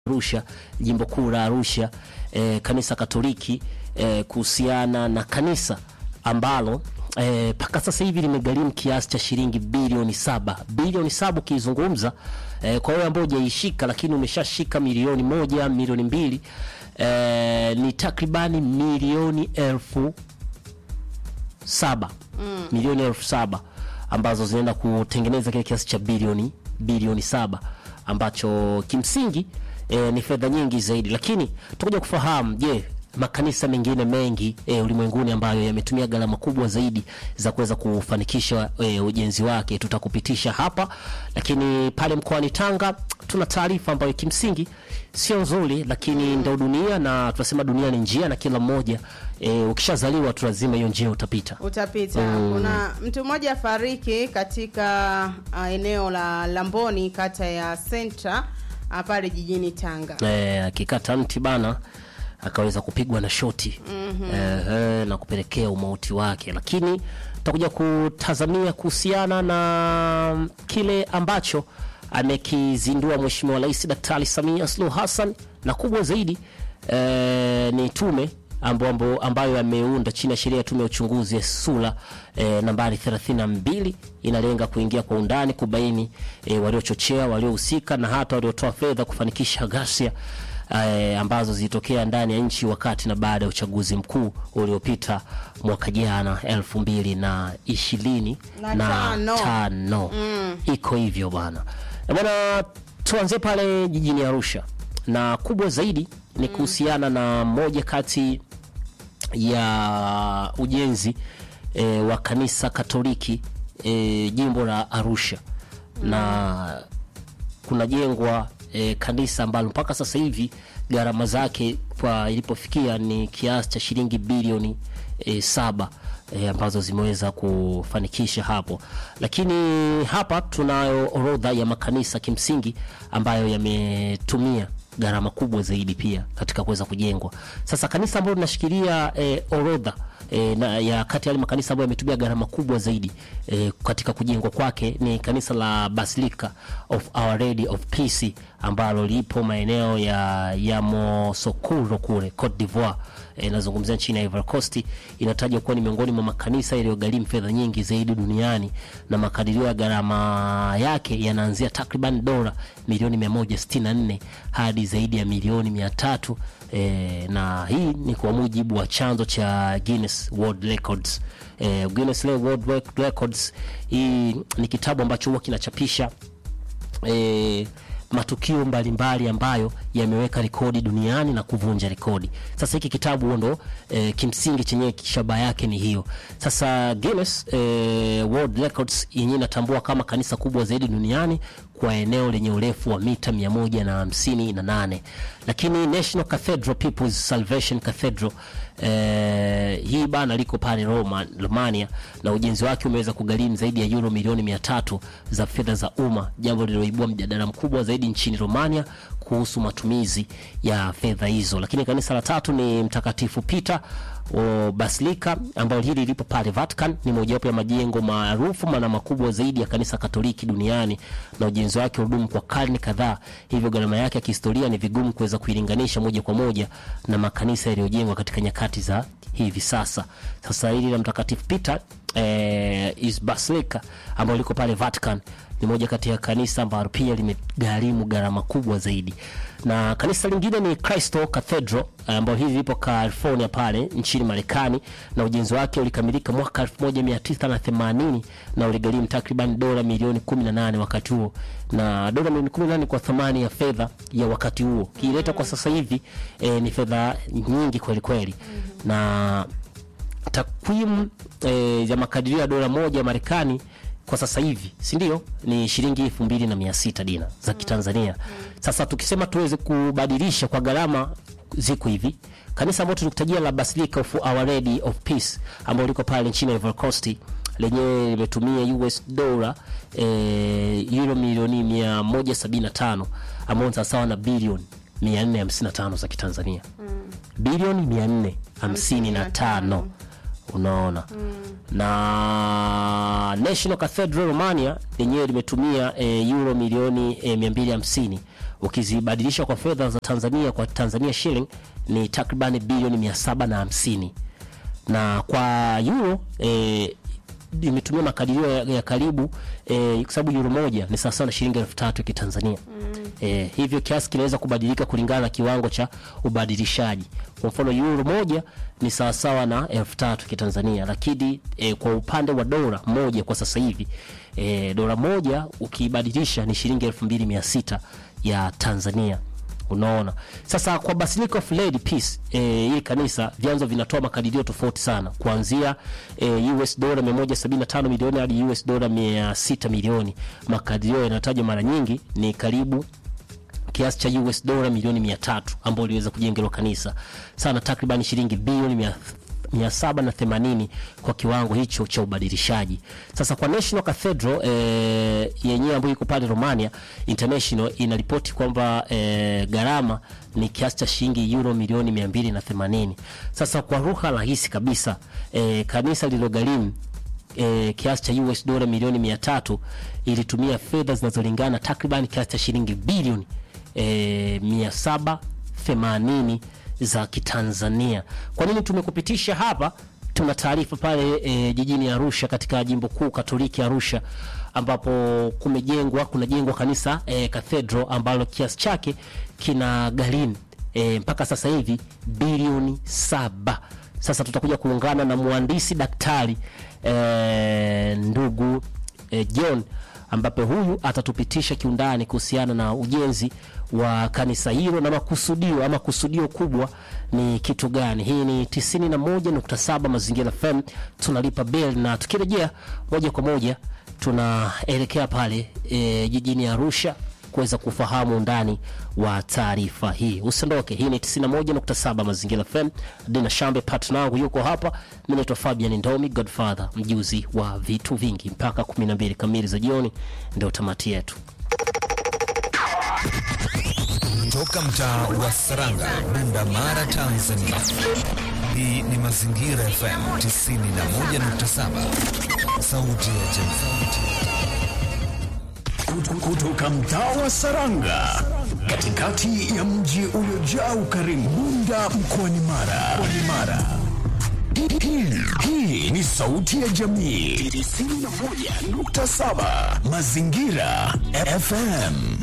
Arusha, jimbo kuu la Arusha, eh, kanisa Katoliki eh, kuhusiana na kanisa ambalo mpaka eh, sasa hivi limegharimu kiasi cha shilingi bilioni saba bilioni saba ukizungumza eh, kwa wewe ambao hujaishika lakini umeshashika milioni moja milioni mbili eh, ni takribani milioni elfu saba mm. milioni elfu saba ambazo zinaenda kutengeneza kile kiasi cha bilioni bilioni saba ambacho kimsingi e, ni fedha nyingi zaidi, lakini tutakuja kufahamu je, makanisa mengine mengi e, ulimwenguni ambayo yametumia gharama kubwa zaidi za kuweza kufanikisha e, ujenzi wake tutakupitisha hapa, lakini pale mkoani Tanga tuna taarifa ambayo kimsingi sio nzuri, lakini ndo dunia na tunasema dunia ni njia, na kila mmoja e, ukishazaliwa tu lazima hiyo njia utapita utapita. Mm. Kuna mtu mmoja fariki katika uh, eneo la Lamboni kata ya Senta uh, pale jijini Tanga. eh, akikata mti bana akaweza kupigwa na shoti eh, eh, na kupelekea umauti wake, lakini tutakuja kutazamia kuhusiana na kile ambacho amekizindua Mheshimiwa Rais Daktari Samia Suluhu Hassan, na kubwa zaidi eh, ni tume ambo, ambo, ambayo ameunda chini ya sheria ya tume ya uchunguzi ya sura eh, nambari 32 inalenga kuingia kwa undani kubaini eh, waliochochea, waliohusika na hata waliotoa fedha kufanikisha ghasia eh, ambazo zilitokea ndani ya nchi wakati na baada ya uchaguzi mkuu uliopita mwaka jana elfu mbili na ishirini Na na tano. tano. Iko hivyo bwana Eh, bwana, tuanzie pale jijini Arusha na kubwa zaidi ni kuhusiana na moja kati ya ujenzi e, wa kanisa Katoliki e, jimbo la Arusha na kunajengwa e, kanisa ambalo mpaka sasa hivi gharama zake kwa ilipofikia ni kiasi cha shilingi bilioni e, saba e, ambazo zimeweza kufanikisha hapo, lakini hapa tunayo orodha ya makanisa kimsingi ambayo yametumia gharama kubwa zaidi pia katika kuweza kujengwa. Sasa kanisa ambalo linashikilia e, orodha e, na ya kati ya yale makanisa ambayo yametumia gharama kubwa zaidi e, katika kujengwa kwake ni kanisa la Basilica of Our Lady of Peace ambalo lipo maeneo ya Yamoussoukro kule Cote d'Ivoire. E, nazungumzia nchini ya Ivory Coast. Inatajwa kuwa ni miongoni mwa makanisa yaliyogharimu fedha nyingi zaidi duniani na makadirio ya gharama yake yanaanzia takriban dola milioni 164 hadi zaidi ya milioni 300 e, na hii ni kwa mujibu wa chanzo cha Guinness World Records. E, Guinness World Records hii ni kitabu ambacho huwa kinachapisha e, matukio mbalimbali ambayo yameweka rekodi duniani na kuvunja rekodi. Sasa hiki kitabu ndo e, kimsingi chenyewe shaba yake ni hiyo. Sasa Guinness e, World Records yenyewe inatambua kama kanisa kubwa zaidi duniani kwa eneo lenye urefu wa mita mia moja na hamsini na nane lakini National Cathedral People's Salvation Cathedral eh, hii bana liko pale Roma, Romania na ujenzi wake umeweza kugharimu zaidi ya euro milioni mia tatu za fedha za umma, jambo lililoibua mjadala mkubwa zaidi nchini Romania kuhusu matumizi ya fedha hizo. Lakini kanisa la tatu ni Mtakatifu Peter o Basilika ambayo hili lipo pale Vatican. Ni mojawapo ya majengo maarufu na makubwa zaidi ya kanisa Katoliki duniani na ujenzi wake ulidumu kwa karne kadhaa, hivyo gharama yake ya kihistoria ni vigumu kuweza kuilinganisha moja kwa moja na makanisa yaliyojengwa katika nyakati za hivi sasa. Sasa hili la Mtakatifu Peter eh, is Basilica ambalo liko pale Vatican ni moja kati ya kanisa ambalo pia limegharimu gharama kubwa zaidi, na kanisa lingine ni Cristo Cathedral ambayo hili lipo California pale nchini Marekani, na ujenzi wake ulikamilika mwaka 1980 na uligharimu takriban dola milioni 18 wakati huo, na dola milioni 18 kwa thamani ya fedha ya wakati huo kiileta kwa sasa hivi eh, ni fedha nyingi kweli kweli, na takwimu eh, ya makadirio ya dola moja ya Marekani kwa sasa hivi si ndio ni shilingi elfu mbili na mia sita dina za Kitanzania. Sasa tukisema tuweze kubadilisha kwa gharama ziko hivi, kanisa ambalo tulikutajia la Basilica of Our Lady of Peace ambalo liko pale nchini Ivory Coast lenyewe limetumia US dola eh, euro milioni 175 ambao ni sawa na bilioni 455 za Kitanzania bilioni 455 unaona na National Cathedral Romania lenyewe limetumia e, euro milioni e, 250 ukizibadilisha kwa fedha za Tanzania kwa Tanzania shilling ni takribani bilioni mia saba na hamsini na kwa euro eh, imetumia makadirio ya, ya karibu eh, kwa sababu euro moja ni sawasawa na shilingi elfu tatu ya kitanzania mm. eh, hivyo kiasi kinaweza kubadilika kulingana na kiwango cha ubadilishaji kwa mfano euro moja ni sawasawa na elfu tatu kitanzania lakini eh, kwa upande wa dola moja kwa sasa hivi eh, dola moja ukiibadilisha ni shilingi elfu mbili mia sita ya tanzania unaona sasa kwa Basilica of Lady Peace eh, hili kanisa vyanzo vinatoa makadirio tofauti sana kuanzia eh, US dola 175 milioni hadi US dola 600 milioni makadirio yanayotajwa mara nyingi ni karibu kiasi cha US dola milioni 300 ambao iliweza kujenga hilo kanisa sana takriban shilingi bilioni mia 780 kwa kiwango hicho cha ubadilishaji. Sasa kwa National Cathedral eh, yenyewe ambayo iko pale Romania International inaripoti kwamba eh, gharama ni kiasi cha shilingi euro milioni 280. Sasa kwa lugha rahisi kabisa eh, kanisa lilogharimu e, kiasi cha US dola milioni mia tatu ilitumia fedha zinazolingana takriban kiasi cha shilingi bilioni e, mia saba themanini za kitanzania kwa nini tumekupitisha hapa tuna taarifa pale e, jijini arusha katika jimbo kuu katoliki arusha ambapo kumejengwa kunajengwa kanisa e, cathedral ambalo kiasi chake kina gharimu e, mpaka sasa hivi bilioni saba sasa tutakuja kuungana na mhandisi daktari e, ndugu e, john ambapo huyu atatupitisha kiundani kuhusiana na ujenzi wa kanisa hilo na makusudio ama kusudio kubwa ni kitu gani hii ni 91.7 mazingira fm tunalipa bel na tukirejea moja kwa moja tunaelekea pale e, jijini arusha kuweza kufahamu undani wa taarifa hii usiondoke hii ni 91.7 mazingira fm dina shambe partner wangu yuko hapa mi naitwa fabian ndomi godfather mjuzi wa vitu vingi mpaka 12 kamili za jioni ndio tamati yetu Toka mtaa wa Saranga, Bunda Mara, Tanzania. Hii ni Mazingira FM 91.7, sauti ya jamii. kutoka mtaa wa Saranga katikati ya mji uliojaa ukarimu Bunda mkoani Mara. Mkoani Mara. Hii- hii- Hii ni sauti ya jamii 91.7 Mazingira FM.